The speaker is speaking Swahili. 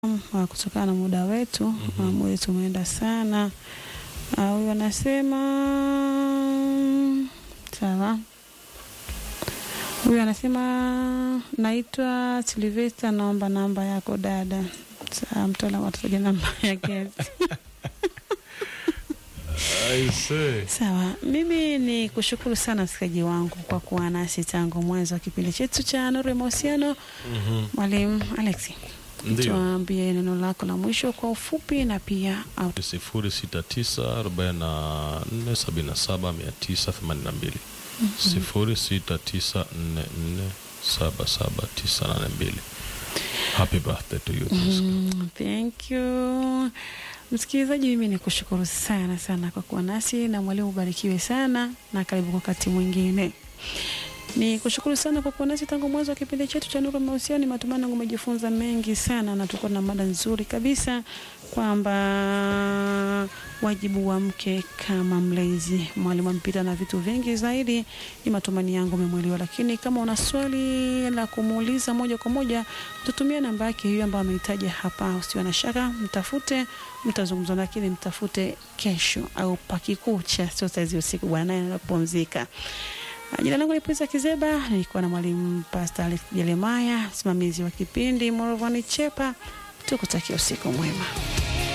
uh, kutokana na muda wetu mm -hmm. uh, muda wetu umeenda sana. Huyu uh, anasema sawa. Huyu anasema naitwa Silvesta, naomba namba yako dada. Sawa, mtaalamu atataja namba yake. Sawa, mimi ni kushukuru sana msikilizaji wangu kwa kuwa nasi tangu mwanzo wa kipindi chetu cha Nuru ya Mahusiano. Mwalimu mm -hmm. Alex, tuambie neno lako la mwisho kwa ufupi na pia sifuri sita tisa arobaini na nne sabini na saba mia tisa themanini na mbili sifuri sita tisa nne nne saba saba tisa nane mbili. Happy birthday to you. Mm, thank you. Msikilizaji, mimi ni kushukuru sana sana kwa kuwa nasi na mwalimu, ubarikiwe sana na karibu kwa wakati mwingine. Ni kushukuru sana kwa kuwa nasi tangu mwanzo wa kipindi chetu cha Nuru ya Mahusiano. Ni matumaini yangu umejifunza mengi sana, na tuko na mada nzuri kabisa kwamba wajibu wa mke kama mlezi. Mwalimu ampita na vitu vingi zaidi, ni matumaini yangu umemwelewa. Lakini kama una swali la kumuuliza moja kwa moja, tutumie namba yake hiyo ambayo amehitaja hapa. Usiwe na shaka, mtafute, mtazungumza, lakini mtafute kesho au pakikucha, sio saizi usiku, bwana naye anapumzika. Jina langu ni Prince Kizeba, nilikuwa na mwalimu Pastor Alex Jeremiah, msimamizi wa kipindi Morovani Chepa. Tukutakia usiku mwema.